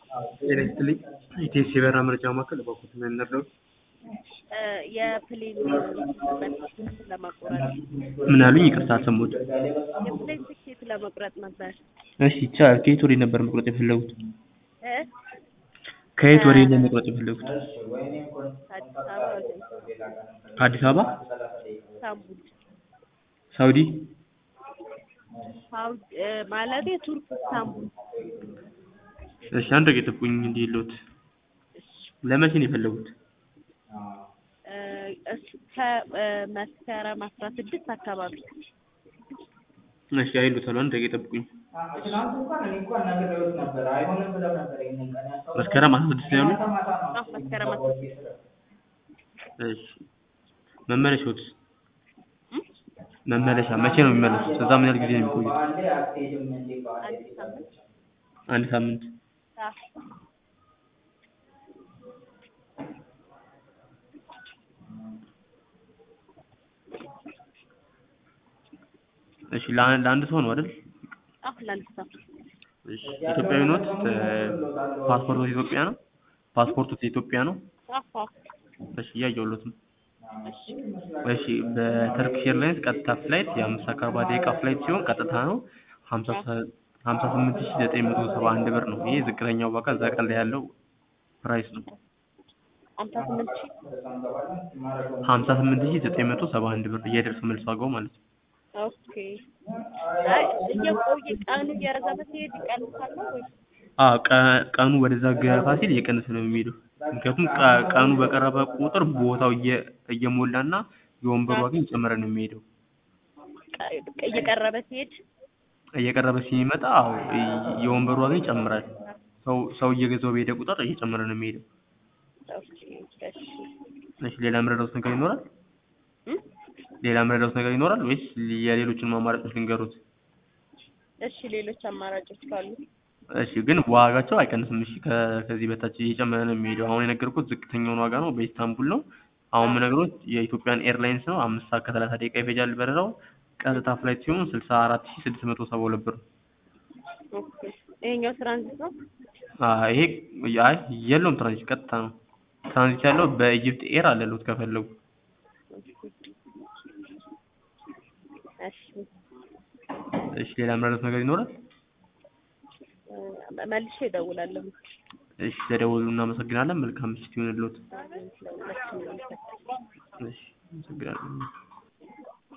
ጤና ይስጥልኝ ኢቴስ የበረራ መረጃ ማዕከል እባክዎት ምን እንርዳዎት? የፕሌን ትኬት ለመቁረጥ ምን አሉኝ? ይቅርታ አልሰማሁትም። የፕሌን ትኬት ለመቁረጥ ነበር። እሺ ይቻላል። ከየት ወዴት ነበር መቁረጥ የፈለጉት? እ ከየት ወዴት ነው መቁረጥ የፈለጉት? አዲስ አበባ ወደ ከአዲስ አበባ ኢስታንቡል ሳውዲ? ሳውዲ እ ማለቴ ቱርክ ኢስታንቡል። እሺ አንድ ደቂቃ ይጠብቁኝ እንዲልዎት። ለመቼ ነው የፈለጉት? እ እስ- ከመስከረም አስራ ስድስት አካባቢ እሺ አይሉታል። አንድ ደቂቃ ይጠብቁኝ። ትናንት እንኳን እኔ እንኳን ነግሬዎት ነበር አይሆንም ብለው ነበር ይሄንን ቀን ያስታውሳል። መስከረም አስራ ስድስት ነው ያሉት? አዎ መስከረም አስራ ስድስት እሺ መመለሻዎት? መመለሻ መቼ ነው የሚመለሱት? እዛ ምን ያህል ጊዜ ነው የሚቆዩት? በአንዴ አትሄድም እንዴ በአንዴ አንድ ሳምንት አንድ ሳምንት። አዎ እሺ ለአንድ ለአንድ ሰው ነው አይደል? አዎ ለአንድ ሰው እሺ ኢትዮጵያዊ ኖት? ፓስፖርቶት ኢትዮጵያ ነው? ፓስፖርቶት ኢትዮጵያ ነው? አዎ እሺ እያየሁሎት ነው። እሺ እሺ በተርኪሽ ኤርላይንስ ቀጥታ ፍላይት የአምስት ሰዓት ከአርባ ደቂቃ ፍላይት ሲሆን ቀጥታ ነው ሀምሳ ሀምሳ ስምንት ሺህ ዘጠኝ መቶ ሰባ አንድ ብር ነው። ይሄ ዝቅተኛው ዋጋ እዛ ቀን ላይ ያለው ፕራይስ ነው። ሀምሳ ስምንት ሺህ ሀምሳ ስምንት ሺህ ዘጠኝ መቶ ሰባ አንድ ብር የደርሶ መልስ ዋጋው ማለት ነው። ኦኬ አይ እየቆየ ቀኑ እየረዘመ ሲሄድ ይቀንሳል ነው ወይስ አዎ ቀ- ቀኑ ወደዛ ገፋ ሲል እየቀነሰ ነው የሚሄደው። ምክንያቱም ቀ- ቀኑ በቀረበ ቁጥር ቦታው እየ- እየሞላና የወንበሩ ዋጋ እየጨመረ ነው የሚሄደው። ቀ- እየቀረበ ሲሄድ እየቀረበ ሲመጣ አዎ የ- የወንበሩ ዋጋ ይጨምራል። ሰው ሰው እየገዛው በሄደ ቁጥር እየጨመረ ነው የሚሄደው። ኦኬ እሺ እሺ ሌላ የምረዳዎት ነገር ይኖራል? እም? ሌላ የምረዳዎት ነገር ይኖራል ወይስ የሌሎችን አማራጮች ልንገሩት? እሺ ሌሎች አማራጮች ካሉ እሺ ግን ዋጋቸው አይቀንስም። እሺ ከ- ከዚህ በታች እየጨመረ ነው የሚሄደው። አሁን የነገርኩት ዝቅተኛውን ዋጋ ነው፣ በኢስታንቡል ነው። አሁን የምነግሮት የኢትዮጵያን ኤርላይንስ ነው። አምስት ሰዓት ከሰላሳ ደቂቃ ይፈጃል በረራው። ቀጥታ ፍላይት ሲሆን ስልሳ አራት ሺህ ስድስት መቶ ሰባ ሁለት ብር ነው። ኦኬ ይሄኛው ትራንዚት ነው አዎ ይሄ አይ የለውም ትራንዚት ቀጥታ ነው። ትራንዚት ያለው በኢጅፕት ኤር አለሉት ከፈለጉ። እሺ እሺ ሌላ የምረዳዎት ነገር ይኖራል? እ መልሼ እደውላለሁ እሺ ተደውሉ። እናመሰግናለን። መልካም ምሽት ይሁንልዎት። ለሁላችንም እሺ አመሰግናለሁ።